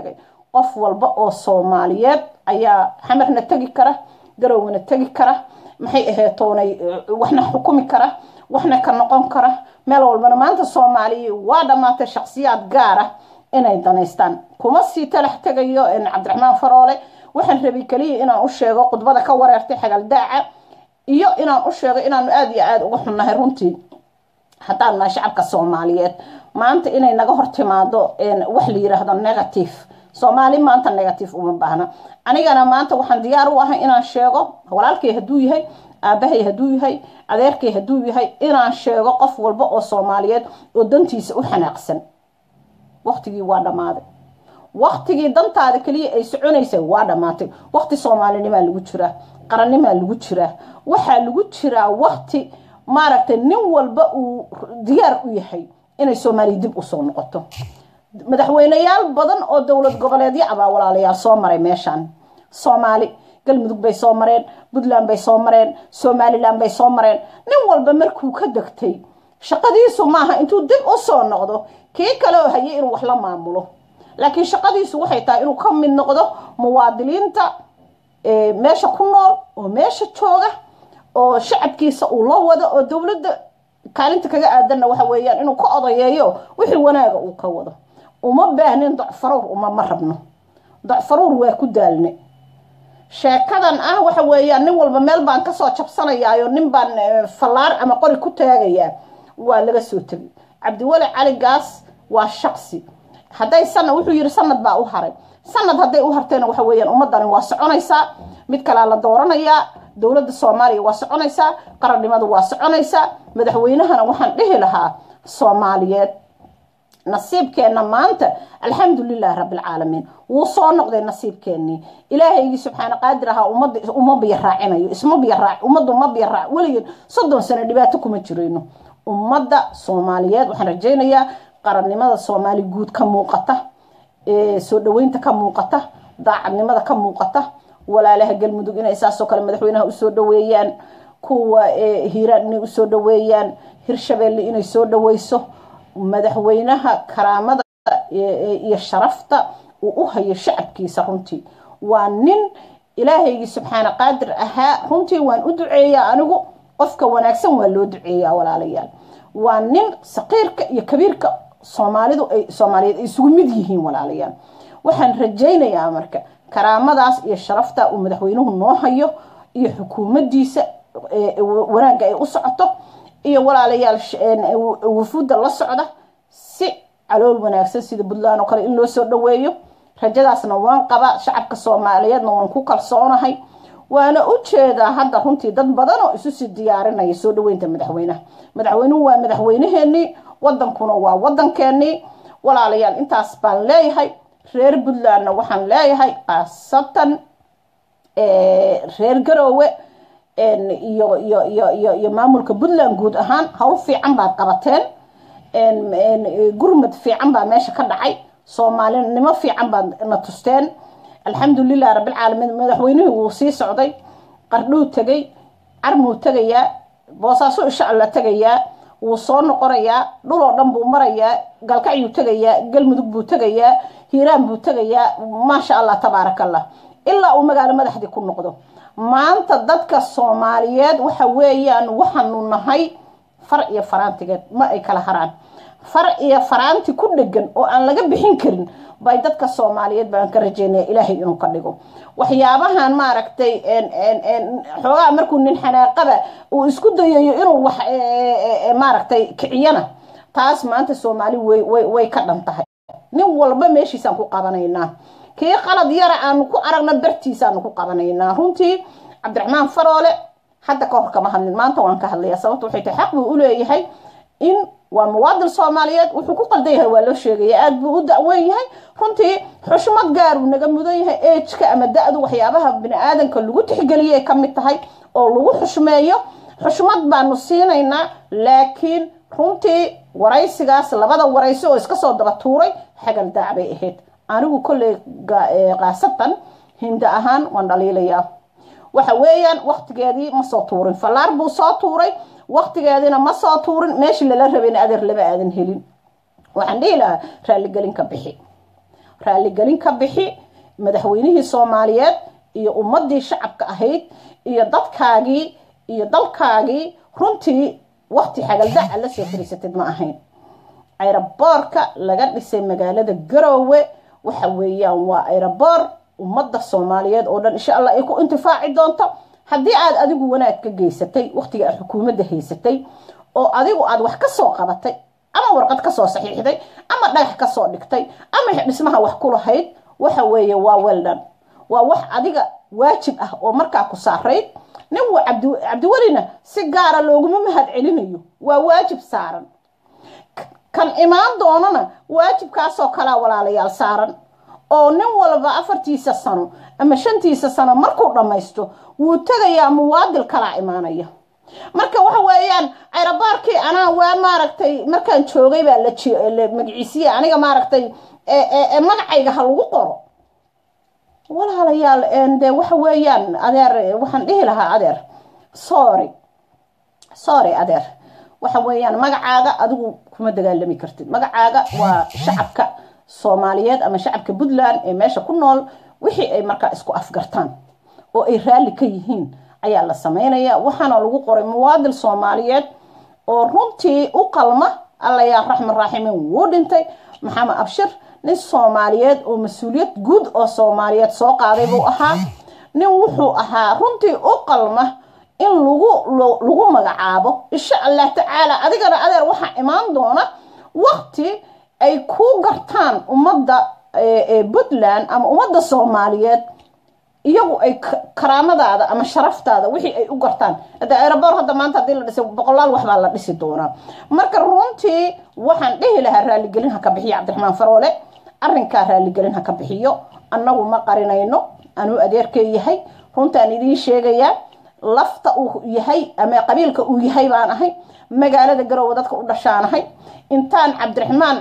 qof walba oo soomaaliyeed ayaa xamarna tegi kara garowna tegi kara maxay aheetoonay waxna xukumi kara waxna ka noqon kara meel walbana maanta soomaaliya waa dhammaatay shaksiyaad gaar ah inay danaystaan kuma sii talax tegayo cabdiraxmaan faroole waxaan rabay keliya inaan u sheego khudbada ka wareertay xagaldaaca iyo inaan u sheego inaanu aada iyo aada uga xunnahay runtii haddaan nahay shacabka soomaaliyeed maanta inay naga hor timaado wax la yiraahdo negative soomaali maanta negative uma baahna anigana maanta waxaan diyaar u ahay inaan sheego walaalkay hadduu yahay aabahay hadduu yahay adeerkay hadduu yahay inaan sheego qof walba oo soomaaliyeed oo dantiisa u xanaaqsan waqtigii waa dhammaaday waqtigii dantaada keliya ay soconaysay waa dhammaatay waqti soomaalinimaa lagu jiraa qarannimaa lagu jiraa waxaa lagu jiraa waqti maaragtay nin walba uu diyaar u yahay inay soomaaliya dib usoo noqoto madaxweyneyaal badan oo dowlad goboleedyo abaa walaalayaal soo maray meeshaan soomaali galmudug bay soo mareen puntland bay soo mareen somalilan bay soo mareen nin walba markuu ka degtay shaqadiisu maaha intuu dib u soo noqdo kii kale oo hayay inuu wax la maamulo laakiin shaqadiisu waxay tahay inuu ka mid noqdo muwaadiniinta meesha ku nool oo meesha jooga oo shacabkiisa uu la wado oo dowladda kaalinta kaga aadanna waxa weeyaan inuu ka odayeeyo wixii wanaaga uu ka wado uma baahnin docfaruur uma ma rabno docfaruur waa ku daalne sheekadan ah waxa weeyaan nin walba meel baan kasoo jabsanayaayo nin baan fallaar ama qori ku taagayaa waa laga soo tegay cabdiweli cali gaas waa shaqsi hadday sana wuxuu yidhi sanad baa u haray sanad hadday u hartayna waxa weeyaan ummadani waa soconaysaa mid kalaa la dooranayaa dowladda soomaaliya waa soconaysaa qarannimadu waa soconaysaa madaxweynahana waxaan dhihi lahaa soomaaliyeed nasiibkeenna maanta alxamdulilahi rabbilcaalamiin wuu soo noqday nasiibkeennii ilaahaygii subxaana qaadir ahaa uma biyo raacinayo isma biyo raac ummadda uma biyo raac weligeed soddon sano dhibaato kuma jirayno ummadda soomaaliyeed waxaan rajaynayaa qarannimada soomaali guud ka muuqata soo dhaweynta ka muuqata daacadnimada ka muuqata walaalaha galmudug inay saasoo kale madaxweynaha usoo dhaweeyaan kuwa hiiraan inay usoo dhaweeyaan hirshabeelle inay soo dhaweyso madaxweynaha karaamada iyo sharafta uu u hayo shacabkiisa runtii waa nin ilaahaygii subxaana qaadir ahaa runtii waan u duceeyaa anigu qofka wanaagsan waa loo duceeyaa walaalayaal waa nin saqiirka iyo kabiirka soomaalidu ay soomaaliyeed ay isugu mid yihiin walaalayaal waxaan rajaynayaa marka karaamadaas iyo sharafta uu madaxweynuhu noo hayo iyo xukuumaddiisa wanaagga ay u socoto iyo walaalayaal wufuudda la socda si calool wanaagsan sida puntland oo kale in loo soo dhaweeyo rajadaasna waan qabaa shacabka soomaaliyeedna waan ku kalsoonahay waana u jeedaa hadda runtii dad badan oo isu sii diyaarinaya soo dhaweynta madaxweynaha madaxweynuhu waa madaxweynaheenii wadankuna waa wadankeenii walaalayaal intaas baan leeyahay reer puntlandna waxaan leeyahay khaasatan reer garoowe iyo iyo iyo iyo iyo maamulka puntland guud ahaan hawl fiican baad qabateen gurmad fiican baa meesha ka dhacay soomaalinimo fiican baad na tusteen alxamdulilah rabbilcaalamiin madaxweynihii wuu sii socday qardhuu tegay carmuu tegayaa boosaaso insha alla tegayaa wuu soo noqonayaa dhul oo dhan buu marayaa galkacyuu tegayaa galmudug buu tegayaa hiiraan buu tegayaa maasha allah tabaaraka allah ilaa uu magaalo madaxdii ku noqdo maanta dadka soomaaliyeed waxa weeyaan waxaanu nahay far iyo faraantigeed ma ay kala haraan far iyo faraanti ku dhegan oo aan laga bixin karin bay dadka soomaaliyeed baan ka rajeynaya ilaahay inuu ka dhigo waxyaabahan maaragtay xoogaa markuu nin xanaaqaba uu isku dayayo inuu wax maaragtay kiciyana taas maanta soomaali way ka dhan tahay nin walba meeshiisaan ku qabanaynaa kii qalad yara aanu ku aragna bartiisaanu ku qabanaynaa runtii cabdiraxmaan faroole hadda ka hor kama hadlin maanta waan ka hadlaya sababta waxay tahay xaq buu u leeyahay in waa muwaadin soomaaliyeed wuxuu ku qaldan yahay waa loo sheegaya aada buu u da-weyn yahay runtii xushmad gaaruu naga mudan yahay ejka ama da-du waxyaabaha bini aadanka lagu tixgeliyay ka mid tahay oo lagu xushmeeyo xushmad baanu siinaynaa laakiin runtii waraysigaas labada waraysi oo iska soo daba tuuray xagal daac bay ahayd anigu kolley kaasatan hinda ahaan waan dhaliilayaa waxa weeyaan waktigeedii ma soo tuurin fallaar buu soo tuuray waktigeediina ma soo tuurin meeshii lala rabayna adeer lama aadan helin waxaan dhihi lahaa raaligelin ka bixi raaligelin ka bixi madaxweynihii soomaaliyeed iyo ummadii shacabka ahayd iyo dadkaagii iyo dalkaagii runtii waqti xagaldaca la soo fariisatid ma ahayn ayraboorka laga dhisay magaalada garoowe waxa weeyaan waa ayraboor ummadda soomaaliyeed oo dhan insha allah ay ku intifaaci doonto haddii aad adigu wanaag ka geysatay waqtiga aad xukuumadda haysatay oo adigu aad wax ka soo qabatay ama warqad ka soo saxiixday ama dhagax ka soo dhigtay ama dhismaha wax ku lahayd waxa weeye waa weldan waa wax adiga waajib ah oo markaa ku saarayd nin wa cabdiwelina si gaara looguma mahad celinayo waa waajib saaran kan imaan doonana waajibkaasoo kalaa walaalayaal saaran oo nin walba afartiisa sano ama shantiisa sano markuu dhammaysto wuu tegayaa muwaadil kalaa imaanaya marka waxa weeyaan ayrabaarkii anaa waa maaragtay markaan joogay baa la magaciisiye aniga maaragtay magacayga ha lagu qoro walaalayaal de waxa weeyaan adeer waxaan dhihi lahaa adeer sorry sorry adeer waxa weeyaan magacaaga adigu kuma dagaalami kartid magacaaga waa shacabka soomaaliyeed ama shacabka puntland ee meesha ku nool wixii ay markaa isku afgartaan oo ay raalli ka yihiin ayaa la sameynaya waxaana lagu qoray muwaadil soomaaliyeed oo runtii u qalma alla yaa raxman raaximin wuu dhintay maxamed abshir nin soomaaliyeed oo mas-uuliyad guud oo soomaaliyeed soo qaaday buu ahaa nin wuxuu ahaa runtii u qalma in lagu lagu magacaabo insha allah tacaala adigana adeer waxaa imaan doona waqti ay ku gartaan ummadda puntland ama ummadda soomaaliyeed iyagu ay karaamadaada ama sharaftaada wixii ay u gartaan hada aeroboor hadda maanta hadii la dhisay boqolaal waxbaa la dhisi doonaa marka runtii waxaan dhihi lahaa raaligelin ha ka bixiyo cabdiraxmaan faroole arrinkaa raaligelin ha ka bixiyo annagu ma qarinayno anuu adeerkay yahay runtaan idiin sheegayaa lafta uu yahay ama qabiilka uu yahay baan ahay magaalada garoowe dadka u dhashaanahay intaan cabdiraxmaan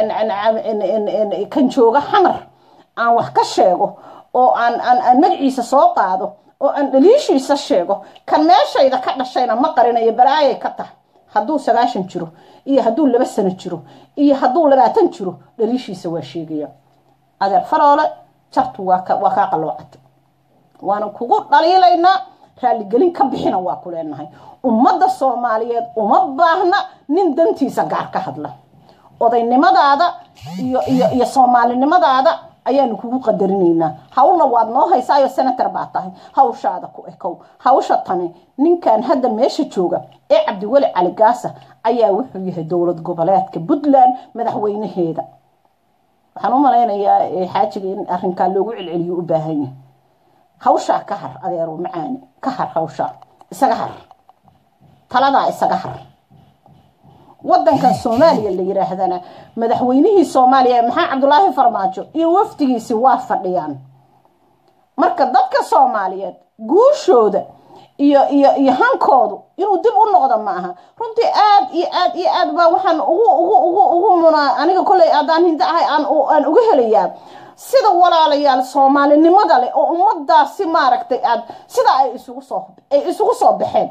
kan jooga xamar aan wax ka sheego oo aan aan magaciisa soo qaado oo aan dhaliishiisa sheego kan meeshayda ka dhashayna ma qarinayo balaayay ka tahay hadduu sagaashan jiro iyo hadduu laba sano jiro iyo hadduu labaatan jiro dhaliishiisa waa sheegaya adeer faroole jartu waa kaa qalloocata waana kugu dhaliilaynaa raaligelin ka bixina waa ku leenahay ummadda soomaaliyeed uma baahna nin dantiisa gaar ka hadla odaynimadaada iyo iyo iyo soomaalinimadaada ayaanu kugu qadarinaynaa hawlna waad noo haysaayo senator baa tahay hawshaada ku ekow hawsha tani ninkan hadda meesha jooga ee cabdiweli cali gaasa ayaa wuxuu yahay dowlad goboleedka puntland madaxweynaheeda waxaan u malaynayaa xaajiga in arrinkaa loogu celceliyo u baahan yahay hawshaa ka har adeero macaani ka har hawshaa isaga har taladaa isaga har wadankan soomaaliya la yiraahdana madaxweynihii soomaaliya maxaa cabdulaahi farmaajo iyo wafdigiisi waa fadhiyaan marka dadka soomaaliyeed guushooda iyo iyo iyo hankoodu inuu dib u noqdo ma aha runtii aad iyo aad iyo aad baa waxaan ugu ugu ugu ugu munaa aniga kolley haddaan hinda ahay aan aan uga helayaa sida walaalayaal soomaalinimada leh oo ummadaasi maaragtay aad sida ay isugu soo ay isugu soo baxeen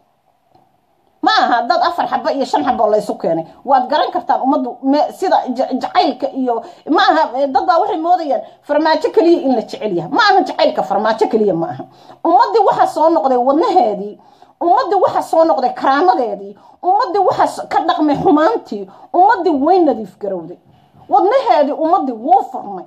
ma aha dad afar xaba iyo shan xabo laysu keenay waad garan kartaan ummaddu sida jacaylka iyo ma aha dad baa waxay moodayaan farmaajo keliya in la jecel yahay ma aha jacaylka farmaajo keliya ma aha ummaddii waxaa soo noqday wadnaheedii ummaddii waxaa soo noqday karaamadeedii ummaddii waxaa ka dhaqmay xumaantii ummaddii way nadiif garowday wadnaheedii ummaddii wuu furmay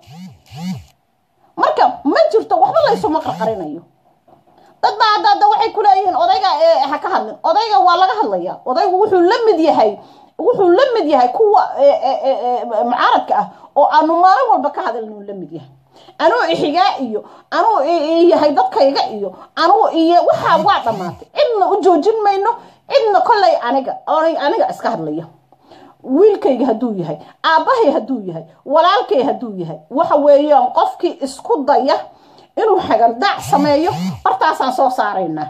marka ma jirto waxba laysuma qarqarinayo dad baa hadda hadda waxay ku leeyihiin odayga ha ka hadlin odayga waa laga hadlaya odaygu wuxuu la mid yahay wuxuu la mid yahay kuwa mucaaradka ah oo aanu maalin walba ka hadalnuu la mid yahay anuu ixigaa iyo anuu yahay dadkayga iyo anuu iyo waxaa waa dhammaatay cidna u joojin mayno cidna kollay aniga aniga iska hadlaya wiilkayga hadduu yahay aabbahay hadduu yahay walaalkay hadduu yahay waxa weeyaan qofkii isku daya inuu xagaldaac sameeyo bartaasaan soo saaraynaa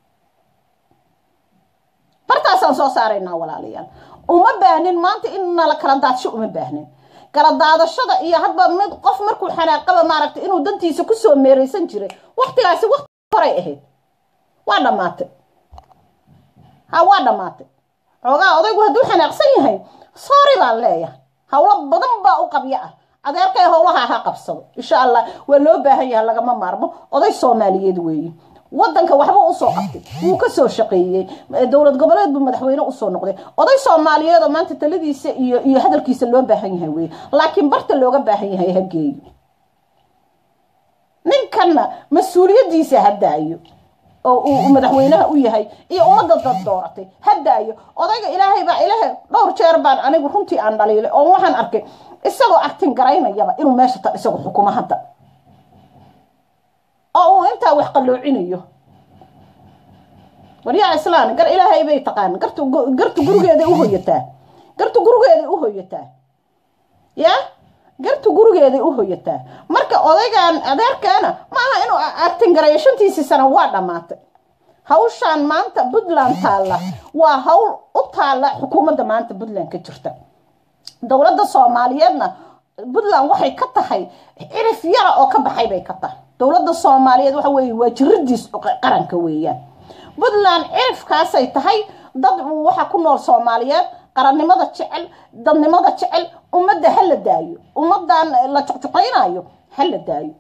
bartaasaan soo saaraynaa walaalayaal uma baahnin maanta in nala kala daadsho uma baahnin kala daadashada iyo hadba mid qof markuu xanaaqaba maaragtay inuu dantiisa kusoo meeraysan jiray waktigaasi wakti horay ahayd waa dhammaatay ha waa dhammaatay xoogaa odaygu hadduu xanaaqsan yahay sorry baan leeyahay howlo badan baa u qabyo ah adeerkay howlaha ha qabsado insha allah waa loo baahan yaha lagama maarmo oday soomaaliyeed weeye wadanka waxba usoo qabtay wuu kasoo shaqeeyey dowlad goboleed buu madaxweyne usoo noqday oday soomaaliyeed oo maanta taladiisa iyo iyo hadalkiisa loo baahan yahay weye laakiin barta looga baahan yahay hageeyo ninkanna mas-uuliyadiisa ha daayo oo uu madaxweynaha u yahay iyo ummadda dad dooratay ha daayo odayga ilaahay baa ilaahay dhowr jeer baan anigu runtii aan dhaliilay oo waxaan arkay isagoo actin garaynayaba inuu meesha ta isagu xukumo hadda oo uu intaa wax qalloocinayo waryaa islaan gar ilaahay bay taqaan gartu gartu gurigeeday u hoyataa gartu gurigeeday u hoyataa ya gartu gurigeeday u hoyataa marka odaygan adeerkeena ma aha inuu actin garayo shantiisii sano waa dhammaatay hawshaan maanta puntland taalla waa hawl u taalla xukuumadda maanta puntland ka jirta dowladda soomaaliyeedna puntland waxay ka tahay cirif yara oo ka baxay bay ka tahay dowladda soomaaliyeed waxa weeye waa jiradiis qaranka weeyaan puntland cirifkaasay tahay dad waxa ku nool soomaaliyeed qarannimada jecel dadnimada jecel ummadda ha la daayo ummadan la juqjuqaynayo ha la daayo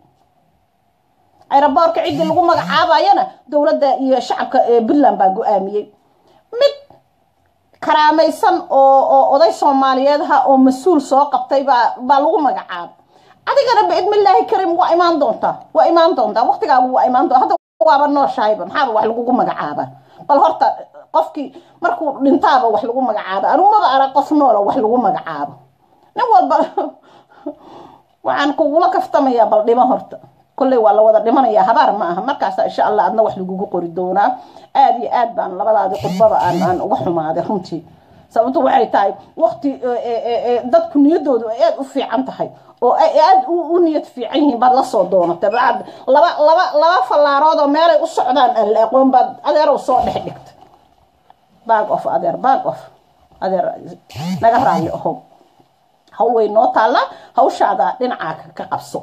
aeroboorka ciddii lagu magacaabayana dowladda iyo shacabka puntland baa go-aamiyey mid karaamaysan oo oo oday soomaaliyeed ha oo mas-uul soo qabtay baa baa lagu magacaabay adigana biidmillaahi karim waa imaan doontaa waa imaan doontaa waqtigaagu waa imaan doonta hadda waaba nooshahayba maxaaba wax lagugu magacaaba bal horta qofkii markuu dhintaaba wax lagu magacaabo anumaba arag qof noola wax lagu magacaabo nin walba waxaan kugula kaftamayaa bal dhimo horta kolley waa la wada dhimanayaa habaar ma aha markaasa insha allah adna wax lagugu qori doonaa aada iyo aad baan labadaadii khudbada aan aan uga xumaaday runtii sababto waxay tahay waqti dadku niyadoodu ay aada u fiican tahay oo ay aada u niyad fiican yihiin baad lasoo doonatay baad laba laba laba fallaarood oo meelay u socdaan aan la aqoon baad adeerow soo dhex dhigtay baag of adeer baag of adeer naga raalli ahow hawl way noo taallaa hawshaada dhinacaa ka qabso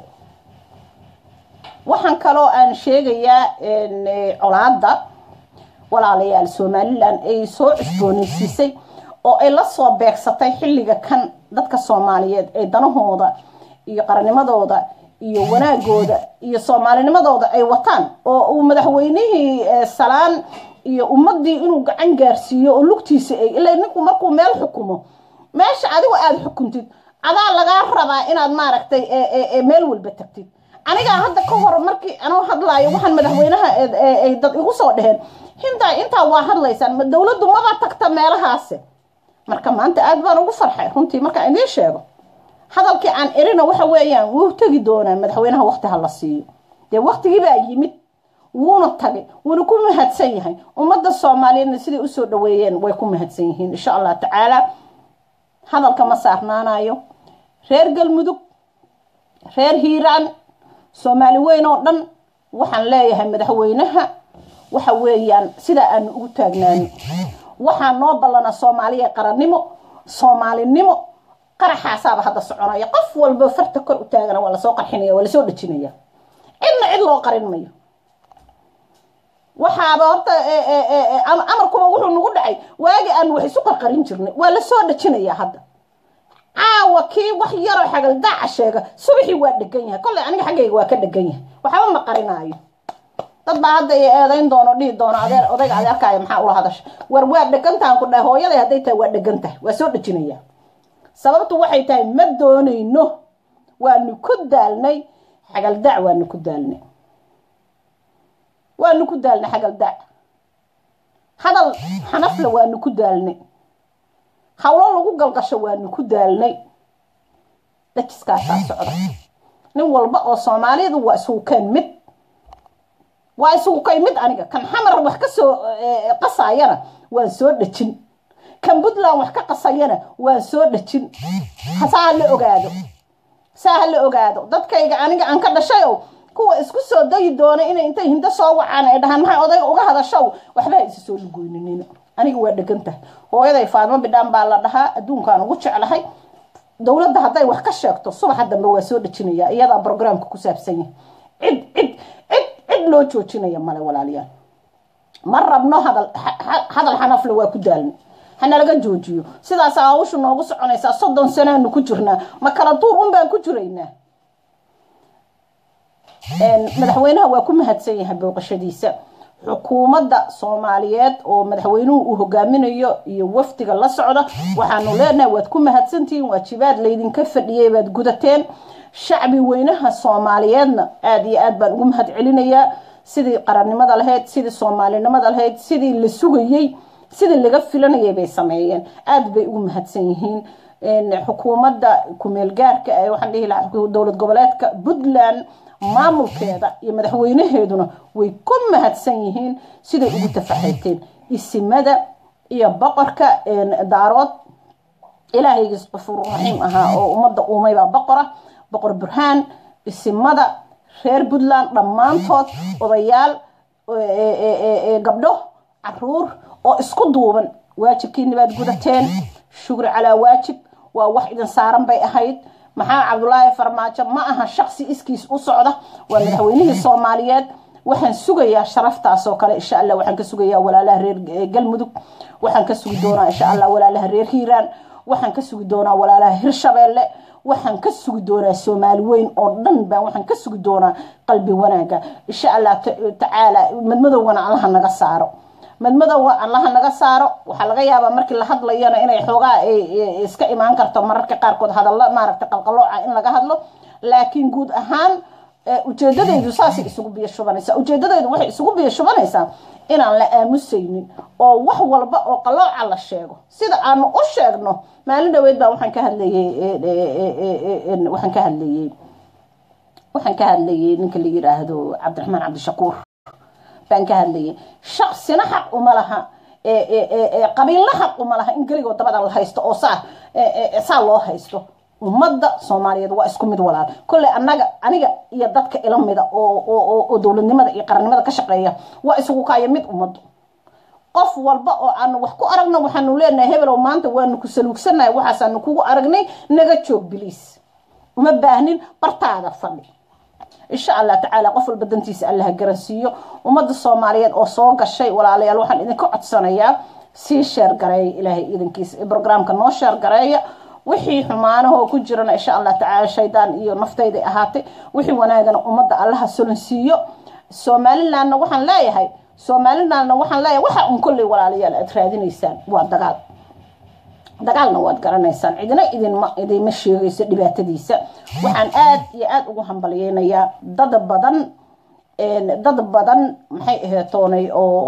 waxaan kaloo aan sheegayaa colaadda walaalayaal somalilan ay soo cusboonaysiisay oo ay la soo beegsatay xilliga kan dadka soomaaliyeed ee danahooda iyo qarannimadooda iyo wanaagooda iyo soomaalinimadooda ay wataan oo uu madaxweynihii salaan iyo ummadii inuu gacan gaarsiiyo oo lugtiisa ay ila ninku markuu meel xukumo meesha adigu aada xukuntid adaa lagaa rabaa inaad maaragtay meel walba tagtid anigaa hadda ka hor markii anuu hadlaayo waxaan madaxweynaha ay dad igu soo dheheen hindaa intaa waa hadlaysaan ma dowladdu maba tagta meelahaasi marka maanta aada baan ugu farxay runtii markaan idiin sheego hadalkii aan erina waxa weeyaan wuu tegi doonaa madaxweynaha waqti ha la siiyo dee waqtigiibaa yimid wuuna tagay wuuna ku mahadsan yahay ummadda soomaaliyeedna siday usoo dhaweeyeen way ku mahadsan yihiin insha allah tacaala hadalka ma saarnaanayo reer galmudug reer hiiraan soomaali weyn oo dhan waxaan leeyahay madaxweynaha waxa weeyaan sidaa aanu ugu taagnaani waxaa noo ballana soomaaliya qarannimo soomaalinimo qaraxaasaaba hadda soconaya qof walba farta kor u taagana waa lasoo qarxinaya waa lasoo dhejinaya cidna cid loo qarin mayo waxaaba horta amarkuba wuxuu nagu dhacay waagi aan wax isu qarqarin jirnay waa lasoo dhejinaya hadda caawa kii wax yaroo xagal daaca sheega subaxii waa dhegan yahay kolley aniga xaggayga waa ka dhegan yahay waxba ma qarinaayo dad baa hadda i eedayn doono dhihi doono adeer odayga adeerkaaya maxaa ula hadasha war waa dhegantahan ku dhahay hooyaday hadday tahay waa dhegan tahay waa soo dhejinaya sababtu waxay tahay ma doonayno waanu ku daalnay xagal daac waanu ku daalnay waanu ku daalnay xagal daac hadal xanafle waanu ku daalnay hawlo lagu galgasho waanu ku daalnay dajiskaasaa socda nin walba oo soomaalidu waa isugu keen mid waa isugu kay mid aniga kan xamar wax ka soo qasayana waan soo dhejin kan puntland wax ka qasayana waan soo dhejin saa la ogaado saa ha la ogaado dadkayga aniga aan ka dhashayow kuwa isku soo dayi doona inay intay hindo soo wacaan ay dhahaan maxay odayga uga hadashow waxbaa isa soo lugoyninin aniga waa dhegantahay hooyaday faadmo bidhaan baa la dhahaa adduunkaan ugu jeclahay dowladda hadday wax ka sheegto subaxa dambe waa soo dhejinaya iyadaa brograamka ku saabsan yahay cid cid cid cid loo joojinaya male walaalayaal ma rabno hadal hadal xanafle waa ku daalnay hanalaga joojiyo sidaasa hawshu noogu soconaysaa soddon sanaanu ku jirnaa ma kala duur un baan ku jiraynaa madaxweynaha waa ku mahadsan yahay booqashadiisa xukuumadda soomaaliyeed oo madaxweynuhu uu hogaaminayo iyo wafdiga la socda waxaanu leenahay waad ku mahadsantihiin waajibaad laydinka fadhiyay baad gudateen shacbi weynaha soomaaliyeedna aada iyo aad baan ugu mahad celinayaa sidii qarannimada lahayd sidii soomaalinimada lahayd sidii la sugayey sidii laga filanayay bay sameeyeen aada bay ugu mahadsan yihiin xukuumadda kumeel gaarka ee waxaan dhihi lahaa dowlad goboleedka puntland maamulkeeda iyo madaxweynaheeduna way ku mahadsan yihiin siday ugu tafaxayteen isimada iyo boqorka daarood ilaahaygiis qafuur raxiim ahaa oo ummadda uumaybaa boqora boqor burhaan isimada reer puntland dhammaantood odayaal gabdho caruur oo isku duuban waajibkiini baad gudateen shugri calaa waajib waa wax idin saaran bay ahayd maxaa cabdulaahi farmaajo ma aha shaksi iskiis u socda waa madaxweynihii soomaaliyeed waxaan sugayaa sharaftaas oo kale insha allah waxaan ka sugayaa walaalaha reer galmudug waxaan ka sugi doonaa insha allah walaalaha reer hiiraan waxaan ka sugi doonaa walaalaha hirshabeelle waxaan ka sugi doonaa soomaali weyn oo dhan baan waxaan ka sugi doonaa qalbi wanaaga insha allah tacaala madmadowgana allaha naga saaro madmadowga allaha naga saaro waxaa laga yaabaa markii la hadlayana inay xoogaa iska imaan karto mararka qaarkood hadallo maaragtay qalqalooca in laga hadlo laakiin guud ahaan ujeedadaydu saasay isugu biyo shubanaysaa ujeedadaydu waxay isugu biyo shubanaysaa inaan la aamusaynin oo wax walba oo qalooca la sheego sida aanu u sheegno maalin dhaweyd baa waxaan ka hadlayey waxaan ka hadlayey waxaan ka hadlayey ninka la yiraahdo cabdiraxmaan cabdishakuur baan ka hadlayay shaksina xaq uma laha qabiilna xaq uma laha in geligoo dabada la haysto oo saa saa loo haysto ummadda soomaaliyeed waa isku mid walaal kolley anaga aniga iyo dadka ila mida oo dowladnimada iyo qarannimada ka shaqeeya waa isugu kaaya mid ummaddu qof walba oo aanu wax ku aragno waxaanu leenahay hebelow maanta waanu ku saluugsannahay waxaasaanu kugu aragnay naga joog biliis uma baahnin bartaada fadhi insha allah tacaala qof walba dantiisa allaha garansiiyo ummadda soomaaliyeed oo soo gashay walaalayaal waxaan idinka codsanayaa sii sheer gareeya ilaahay idankiisa brograamka noo sheer gareeya wixii xumaanahoo ku jirana insha allah tacaala shaydaan iyo naftayday ahaatay wixii wanaagana ummadda allaha solansiiyo somalilandna waxaan leeyahay somalilandna waxaan leeyahay waxa un kolley walaalayaal aad raadinaysaan waa dagaal dagaalna waad garanaysaan cidina idinma idinma sheegayso dhibaatadiisa waxaan aad iyo aada ugu hambalyeynayaa dad badan dad badan maxay aheetoonay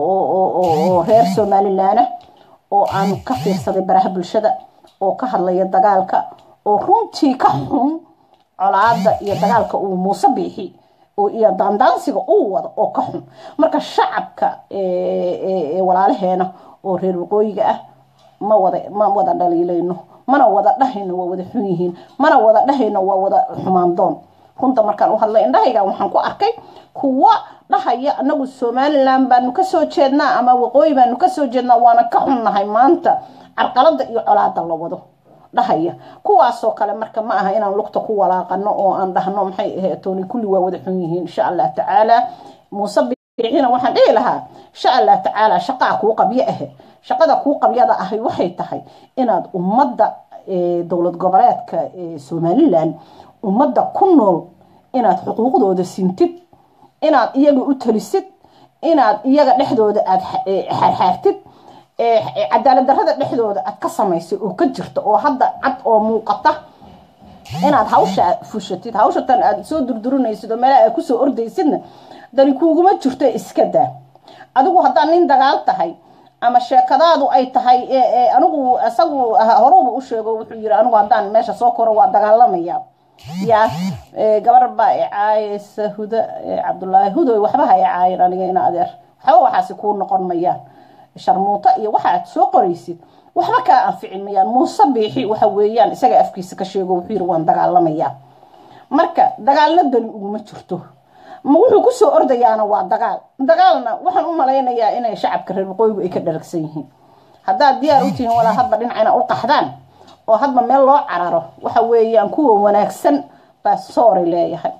oo reer somalilaana oo aan ka fiirsaday baraha bulshada oo ka hadlaya dagaalka oo runtii ka xun colaada iyo dagaalka uu muuse biixi iyo daandaansiga uu wado oo ka xun marka shacabka walaalaheena oo reer waqooyiga ah ma wada ma wada dhaliilayno mana wada dhahayno waa wada xun yihiin mana wada dhahayno waa wada xumaandoon runta markaan u hadlay indhahayga waxaan ku arkay kuwa dhahaya anagu somalilan baanu kasoo jeednaa ama waqooyi baanu kasoo jeednaa waana ka xunnahay maanta carqalada iyo colaada la wado dhahaya kuwaasoo kale marka ma aha inaan lugta ku walaaqano oo aan dhahno maxay aheetooni kulli waa wada xun yihiin insha allah tacaala muuse biixina waxaan dhihi lahaa insha allah tacaala shaqaa kuu qabyo ahe shaqada kuu qabyada ahay waxay tahay inaad ummadda dowlad goboleedka somalilan ummadda ku nool inaad xuquuqdooda sintid inaad iyaga u talisid inaad iyaga dhexdooda aad xaarxaartid cadaalad darada dhexdooda aad ka samaysay oo ka jirta oo hadda cad oo muuqata inaad hawsha fushatid hawshatan aad soo durdurinaysid oo meelaha aad kusoo ordaysidna dani kuuguma jirto iska daa adigu haddaad nin dagaal tahay ama sheekadaadu ay tahay anigu isagu horuba u sheego wuxuu yiri anigu haddaan meesha soo koro waa dagaalamaya ya gabar baa icaayeysa huda cabdulaahi hudoy waxba ha icaayin aniga ina adeer waxba waxaasi kuu noqon mayaan sharmuuto iyo waxa aad soo qoraysid waxba kaa anficin mayaan muuse biixi waxa weeyaan isaga afkiisa ka sheego wuxuu yiri waan dagaalamayaa marka dagaalna dani uguma jirto ma wuxuu kusoo ordayaana waa dagaal dagaalna waxaan u malaynayaa inay shacabka reer waqooyigu ay ka dharagsan yihiin haddaad diyaar u tihiin walaa hadba dhinacina u qaxdaan oo hadba meel loo cararo waxa weeyaan kuwa wanaagsan baa soori leeyahay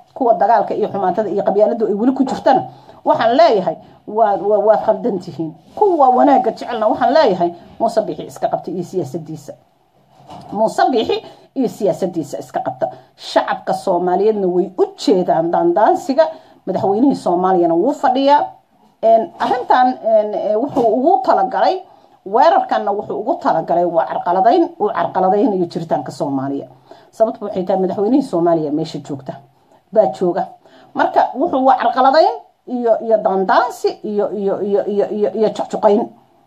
kuwa dagaalka iyo xumaantada iyo qabyaaladu ay weli ku jirtana waxaan leeyahay waad khaldan tihiin kuwa wanaagga jecelna waxaan leeyahay muuse bixi iska qabta iyo siyaasadiisa muuse bixi iyo siyaasadiisa iska qabta shacabka soomaaliyeedna way u jeedaan daandaansiga madaxweynihii soomaaliyana wuu fadhiyaa arintan wuxuu ugu talagalay weerarkanna wuxuu ugu talagalay waa carqaladayn uu carqaladaynayo jiritaanka soomaaliya sababtu waxay tahay madaxweynihii soomaaliya meesha joogta baa jooga marka wuxuu waa carqaladayn iyo iyo daandaansi iyo iyo iyo iyo iyo iyo juqjuqayn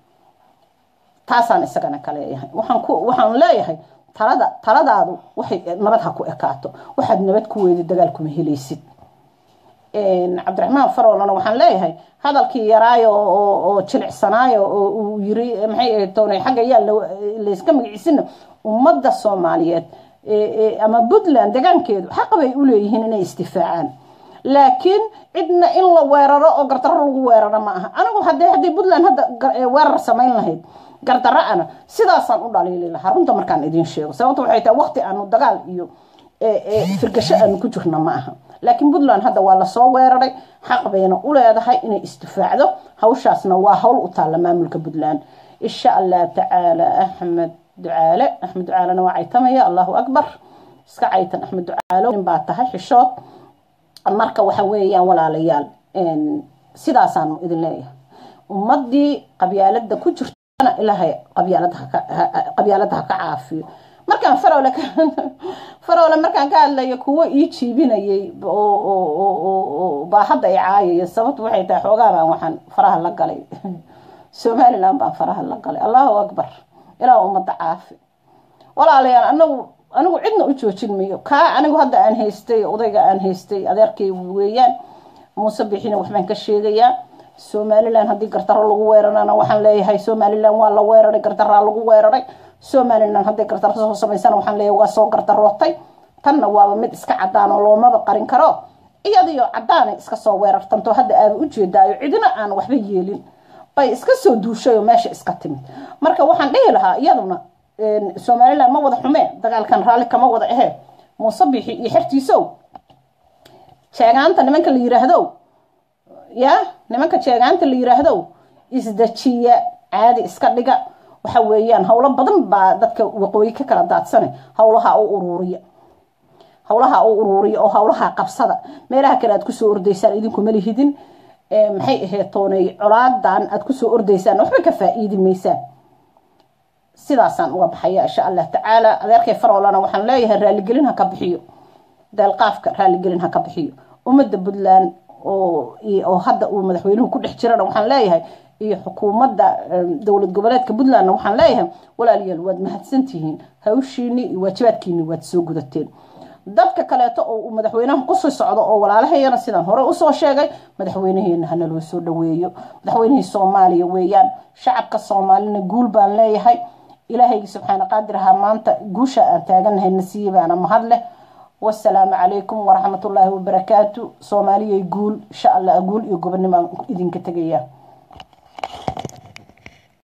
taasaan isagana ka leeyahay waxaan ku waxaan leeyahay talada taladaadu waxay nabad ha ku ekaato waxaad nabad ku weyda dagaal kuma helaysid cabdiraxmaan faroolana waxaan leeyahay hadalkii yaraayo oo jilicsanaayo oo uu yiri maxay toonay xagga yaa layska magaciisina ummadda soomaaliyeed ama puntland degaankeedu xaq bay u leeyihiin inay istifaacaan laakiin cidna in la weeraro oo gardarro lagu weeraro ma aha anigu hadee haddii puntland hadda weerar samayn lahayd gardarro ana sidaasaan u dhaliili lahaa runta markaan idiin sheego sababta waxay tahay waqti aanu dagaal iyo firgasho aanu ku jirna ma aha laakiin puntland hadda waa lasoo weeraray xaq bayna u leedahay inay istifaacdo hawshaasna waa hawl u taalla maamulka puntland insha allah tacaala axmed ducaale axmed ducaalena waa caytamaya allahu akbar iska caytan axmed ducaalo nin baa tahay xishood marka waxa weeyaan walaalayaal sidaasaanu idin leeyahay ummadii qabyaalada ku jirtana ilaahay qabyaalada ha ka caafiyo markaan farole farole markaan ka hadlayo kuwo ii jiibinayay baa hadda i caayaya sababtu waxay tahay xoogaabaan waxaan faraha la galay somaliland baan faraha la galay allahu akbar ilaa ummadda caafi walaalayaal anagu anigu cidna u joojin mayo kaa anigu hadda aan haystay odayga aan haystay adeerkay weeyaan muuse bixina waxbaan ka sheegayaa somalilan haddii gardarro lagu weerarana waxaan leeyahay somalilan waa la weeraray gardaraa lagu weeraray somalilan hadday gardarro soo samaysana waxaan leeyahay waa soo gardarootay tanna waaba mid iska cadaan oo loomaba qarin karo iyadiyo cadaanay iska soo weerartanto hadda aaba ujeedaayo cidina aan waxba yeelin bay iska soo duushay oo meesha iska timid marka waxaan dhihi lahaa iyaduna somalilan ma wada xumee dagaalkan raalli kama wada ahee muuse bixi iyo xertiisow jeegaanta nimanka la yiraahdo ya nimanka jeegaanta la yiraahdo isdajiya caadi iska dhiga waxa weeyaan howlo badan baa dadka waqooyi ka kala daadsane howlaha u uruuriya howlaha u uruuriya oo howlaha qabsada meelaha kale aad kusoo ordaysaan idinkuma lihidin maxay ahayd toonay colaadan aad kusoo ordaysaan waxba ka faa-iidi maysaan sidaasaan uga baxaya insha allah tacaala adeerkay faroolana waxaan leeyahay raaligelin ha ka bixiyo deelqaafka raaligelin ha ka bixiyo ummadda puntland oo hadda uu madaxweynuhu ku dhex jirana waxaan leeyahay iyo xukuumadda dowlad goboleedka puntlandna waxaan leeyahay walaalayaal waad mahadsantihiin hawshiini iyo waajibaadkiini waad soo gudateen dadka kaleeto oo uu madaxweynaha kusii socdo oo walaalahayana sidaan hore usoo sheegay madaxweynaheena hana loo soo dhaweeyo madaxweynihii soomaaliya weeyaan shacabka soomaalina guul baan leeyahay ilaahaygi subxaana qaadir ahaa maanta guusha aan taaganahay nasiibaana mahad leh wasalaamu calaykum waraxmatullaahi wabarakaatu soomaaliyay guul insha allah guul iyo gobonnimaan idinka tegaya